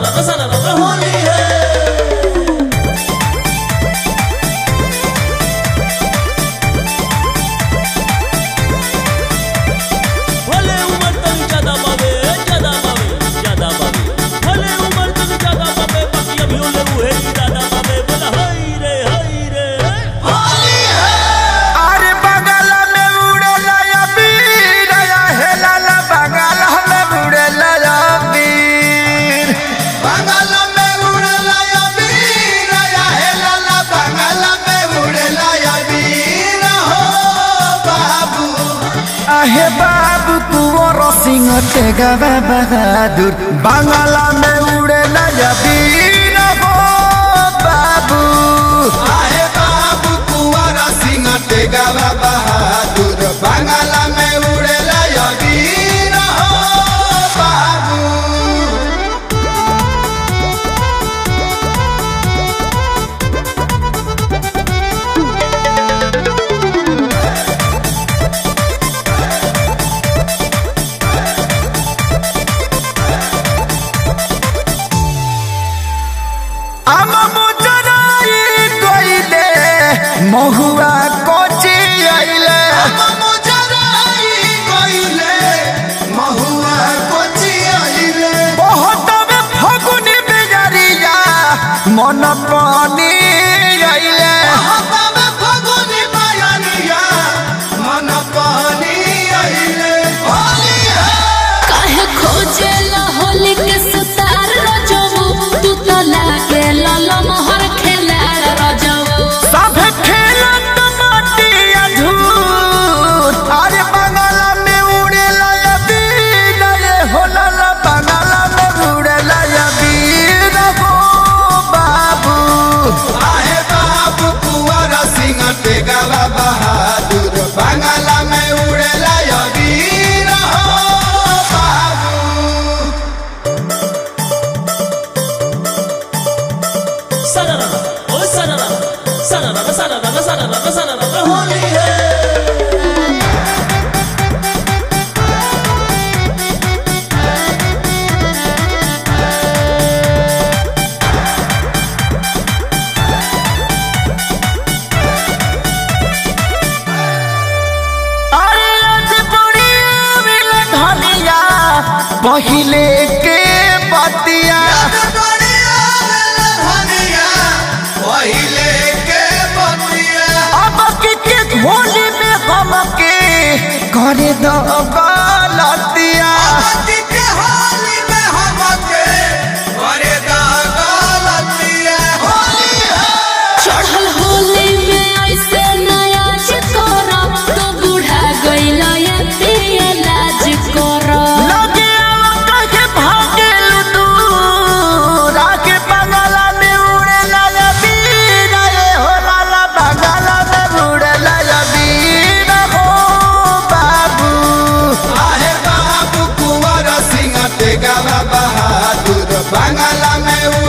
सरारा सरारा होली है भले उमर तक ज्यादा बाबे ज्यादा बाबे ज्यादा बाबे भले उमर तक ज्यादा बाबे बाकी अभी ओले उहे ज्यादा बाबे बोला हाय रे हाय रे होली है अरे बगल में उड़ेला या बीर या हेलाला बगल में उड़ेला या बीर बंगाल में उड़ला या वीर या हेलाला बंगाल में उड़ला या वीर हो बाबू आहे बाबू कुंवर सिंह तेगवा बहादुर बांगला में उड़ेला या बीर हो बाबू आहे बाबू कुंवर सिंह टेगावा बहादुर बंगाल में उड़ला या वीर हो बाबू आम मुजराई कोइले महुआ कोची आइले मुजराई कोइले महुआ कोची आइले बहुत में फगुनी बेजरिया मन पानी आइले हवा फगुनी मायनिया मन पानी आइले होली है काहे खोजेला होली के सुतार रजबू तू तो लागे लाला मोहर खेलार रजबू सब खेलत माटी अधूर अरे बंगाला में उड़ेला या बीर ये होला ला बंगाला में उड़ेला या बीर हो बाबू आहे बाबू कुंवर सिंह टेगावा बहादुर बंगाला में उड़ेला या वीर हो बाबू सरारा ओ सरारा सरारा सरारा सरारा सरारा होली है अरे आज बुढ़ी मिल धनिया पहिले के बतिया बढ़िया धनिया पहिले के बतिया अब की के होली में हम के करे दो गलतिया अति के होली में हमके करे दा गलतिया होली है चढ़ल होली में ऐसे नया चिकोरा तू बूढ़ा गइला ये पिए लाज कोरा लगे आवा कहे भागे दूर आके बंगाला में उड़ेला या बीर ये होला ला बंगाला में उड़ेला या बीर हो बाबू आहे बाबू कुंवर सिंह टेगावा बहादुर बंगाला में